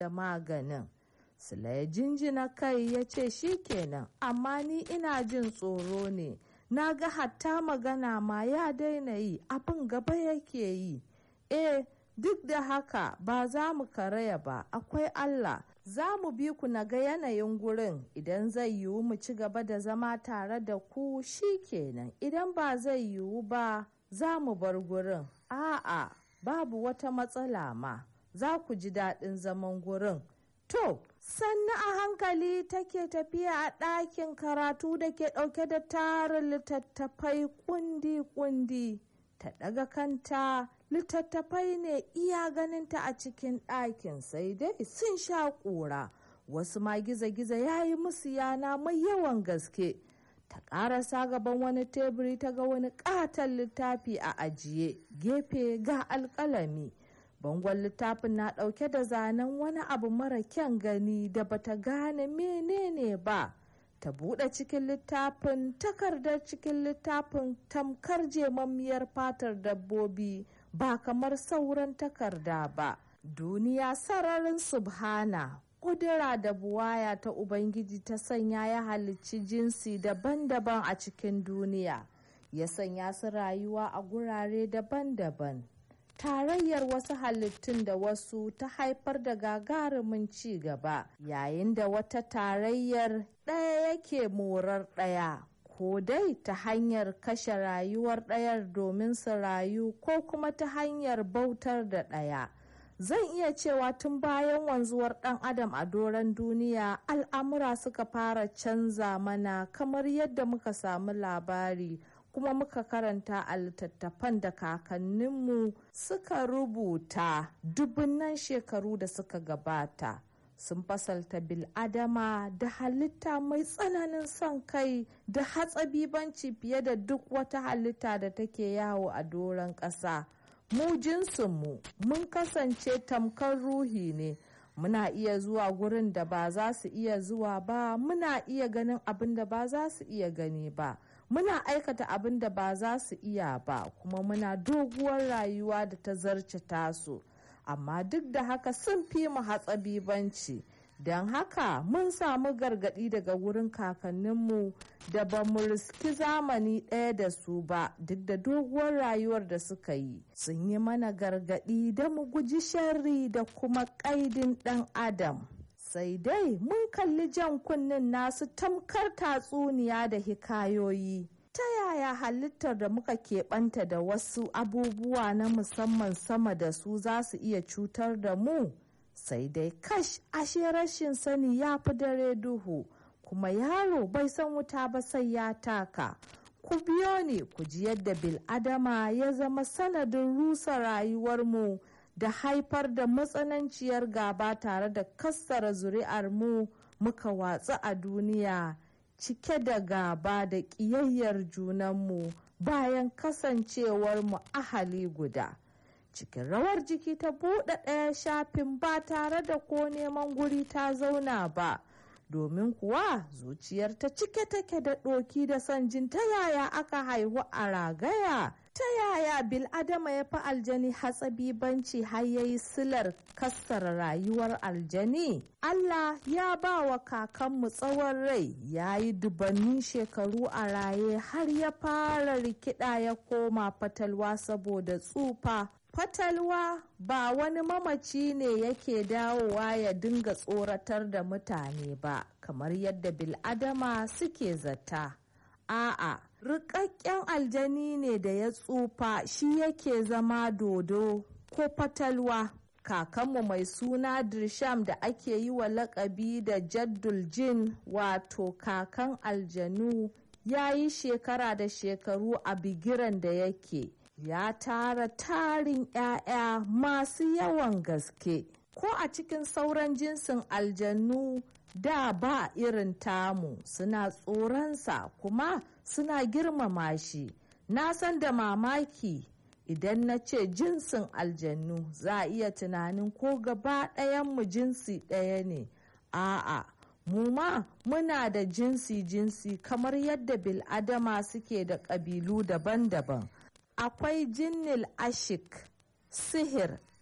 da maganin sula ya jinjina kai ya ce kenan amma ni ina jin tsoro ne na ga hatta magana ma ya daina yi abin gaba yake yi eh duk da haka ba za mu karaya ba akwai allah za mu bi ku na ga yanayin gurin idan zai yiwu mu ci gaba da zama tare da ku shi kenan idan ba zai yiwu ba za mu bar gurin a'a babu wata matsala ma za ku ji daɗin zaman gurin to sannu a hankali take tafiya a ɗakin karatu da ke ɗauke da tarin littattafai kundi-kundi ta ɗaga kanta littattafai ne iya ganinta a cikin ɗakin sai dai sun sha ƙura wasu ma giza-giza ya yi musu yana mai yawan gaske ta ƙarasa gaban wani teburi ta ga wani ƙaton littafi a ajiye gefe ga alƙalami bangon littafin na ɗauke da zanen wani abu mara kyan gani da bata gane menene ba ta buɗe cikin littafin takardar cikin littafin tamkar jemammiyar fatar dabbobi ba kamar sauran takarda ba duniya sararin subhana ƙudura da buwaya ta ubangiji ta sanya ya halicci jinsi daban-daban a cikin duniya ya sanya su rayuwa a gurare daban-daban tarayyar wasu halittun da wasu ta haifar da gagarumin ci gaba yayin da wata tarayyar ɗaya yake morar ɗaya ko dai ta hanyar kashe rayuwar ɗayar domin su rayu ko kuma ta hanyar bautar da ɗaya zan iya cewa tun bayan wanzuwar ɗan adam a doron duniya al'amura suka fara canza mana kamar yadda muka samu labari kuma muka karanta a littattafan da kakanninmu suka rubuta dubunnan shekaru da suka gabata sun fasalta bil'adama da halitta mai tsananin son kai da hatsabibanci fiye da duk wata halitta da take yawo a doron ƙasa mu jinsinmu mun kasance tamkar ruhi ne muna iya zuwa gurin da ba za su iya zuwa ba muna iya ganin abin da ba za su iya gani ba muna aikata abin da ba za su iya ba kuma muna doguwar rayuwa da ta zarce tasu amma duk da haka sun fi mu hatsabibanci don haka mun samu gargaɗi daga wurin kakanninmu da ba mu riski zamani ɗaya da su ba duk da doguwar rayuwar da suka yi sun yi mana gargaɗi da mu guji sharri da kuma ƙaidin ɗan adam sai dai mun kalli jan kunnen nasu tamkar tatsuniya da hikayoyi ta yaya halittar da muka keɓanta da wasu abubuwa na musamman sama da su za su iya cutar da mu sai dai kash ashe rashin sani ya fi dare duhu kuma yaro bai san wuta ba sai ya taka ku biyo ne ku ji yadda bil'adama ya zama sanadin rusa rayuwarmu da haifar da matsananciyar gaba tare da kassara zuri'ar mu muka watsu a duniya cike da gaba da ƙiyayyar junanmu bayan kasancewar mu ahali guda cikin rawar jiki ta buɗe ɗaya shafin ba tare da ko neman guri ta zauna ba domin kuwa zuciyar ta cike take da ɗoki da son jin ta yaya aka haihu a ragaya ta yaya bil'adama ya fi aljani hatsabibanci har ya yi silar kassara rayuwar aljani allah ya ba wa kakanmu tsawon rai ya yi dubannin shekaru a raye har ya fara rikida ya koma fatalwa saboda tsufa fatalwa ba wani mamaci ne yake dawowa ya dinga tsoratar da mutane ba kamar yadda bil'adama suke zata a'a rikakken aljani ne da ya tsufa shi yake zama dodo ko fatalwa kakanmu mai suna dirsham da ake yi wa lakabi da jaddul jin wato kakan aljanu ya yi shekara da shekaru a bigiran da yake ya tara tarin 'ya'ya masu yawan gaske ko a cikin sauran jinsin aljanu da ba irin tamu suna tsoronsa kuma suna girmama shi na san da mamaki idan na ce jinsin aljannu za a iya tunanin ko gaba mu jinsi ɗaya ne a'a mu ma muna da jinsi-jinsi kamar yadda bil'adama suke da ƙabilu daban-daban akwai jinnil ashik sihir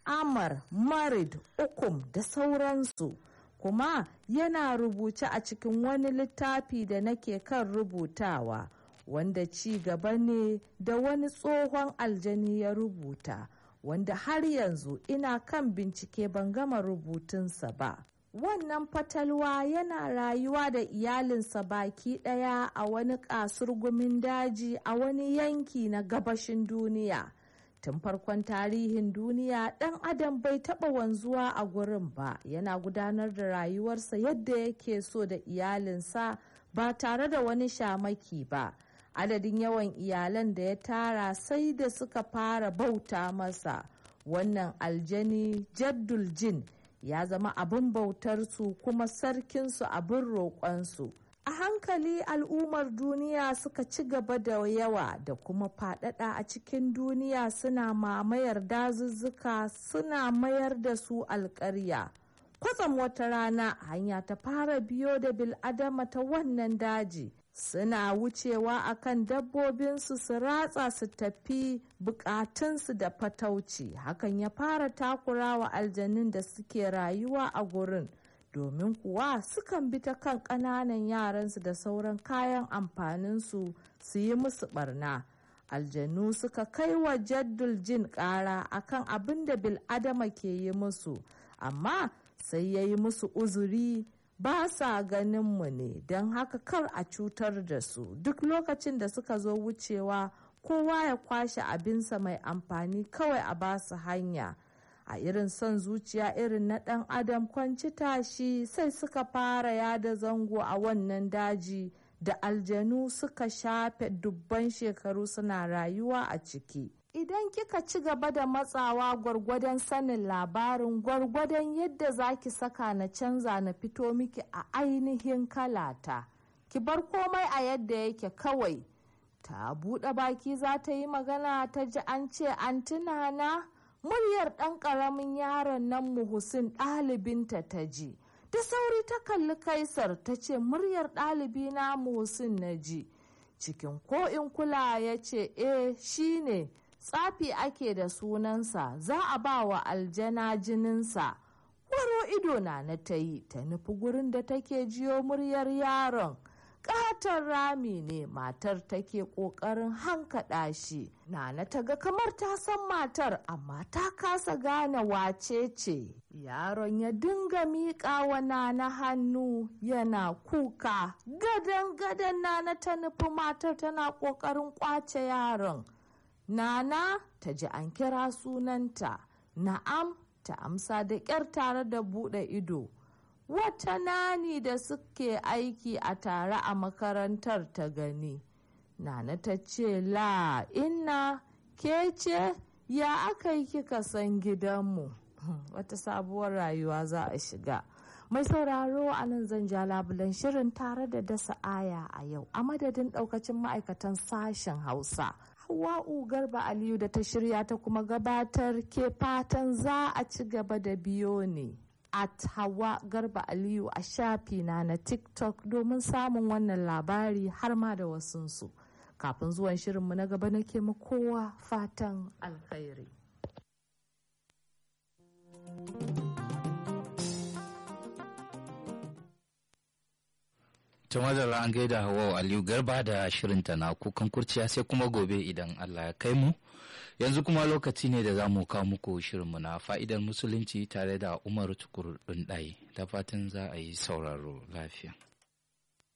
amar marid ukum da sauransu kuma yana rubuce a cikin wani littafi da nake kan rubutawa wanda ci gaba ne da wani tsohon aljani ya rubuta wanda har yanzu ina kan bincike ban gama rubutunsa ba wannan fatalwa yana rayuwa da iyalinsa baki ɗaya a wani kasurgumin daji a wani yanki na gabashin duniya tun farkon tarihin duniya ɗan adam bai taɓa wanzuwa a gurin ba yana gudanar da rayuwarsa yadda yake so da iyalinsa ba tare da wani shamaki ba adadin yawan iyalan da ya tara sai da suka fara bauta masa wannan aljani jaddul jin ya zama abin bautarsu kuma sarkinsu abin roƙonsu a hankali al'ummar duniya suka ci gaba da yawa da kuma faɗaɗa a cikin duniya suna mamayar dazuzzuka suna mayar da su alƙarya kwatsam wata rana hanya ta fara biyo da bil'adama ta wannan daji suna wucewa akan dabbobinsu su ratsa su tafi bukatunsu da fatauci hakan ya fara takura wa aljanun da suke rayuwa a gurin domin kuwa sukan bi ta kan ƙananan yaransu da sauran kayan amfaninsu su yi musu barna aljanu suka kai wa jaddul jin ƙara akan abin da bil'adama ke yi musu amma sai ya yi musu uzuri ba sa ganin mu ne don haka kar a cutar da su duk lokacin da suka zo wucewa kowa ya kwashe abinsa mai amfani kawai a basu hanya a irin son zuciya irin na ɗan adam kwanci tashi sai suka fara yada zango a wannan daji da aljanu suka shafe dubban shekaru suna rayuwa a ciki idan kika ci gaba da matsawa gwargwadon sanin labarin gwargwadon yadda za ki saka na canza na fito miki a ainihin kalata ki bar komai a yadda yake kawai ta buɗe baki za ta yi magana ta ji an ce an tunana muryar ɗan ƙaramin yaron nan muhusin ɗalibinta ta ji da sauri ta kalli kaisar ta ce muryar ɗalibi na muhusin na ji cikin ko in kula ya ce eh shine tsafi ake da sunansa za a ba wa aljana jininsa waro ido na na ta yi ta nufi gurin da take jiyo muryar yaron katon rami ne matar take ƙoƙarin hankaɗa shi nana ta ga kamar ta san matar amma ta kasa gane wace ce yaron ya dinga miƙa wa nana hannu yana kuka gadan gadan nana ta nufi matar tana ƙoƙarin ƙwace yaron nana ta ji an kira sunanta na'am ta amsa da ƙyar tare da buɗe ido wata nani da suke aiki a tare a makarantar ta gani nana ta ce la inna ke ce ya aka yi kika san gidanmu wata sabuwar rayuwa za a shiga mai sauraro a nan zan ja labulan shirin tare da dasa aya a yau a madadin daukacin ma'aikatan sashen hausa hawa'u garba aliyu da ta shirya ta kuma gabatar ke fatan za a ci gaba da biyo ne at hawa garba aliyu a shafina na tiktok domin samun wannan labari har ma da wasunsu kafin zuwan shirinmu na gaba nake ma kowa fatan alkhairi Tumadala an gaida Hawa Aliyu Garba da shirinta na kukan kurciya sai kuma gobe idan Allah ya kai mu. Yanzu kuma lokaci ne da za mu kawo muku shirinmu na fa'idar musulunci tare da Umar Tukur ɗaya da fatan za a yi sauraro lafiya.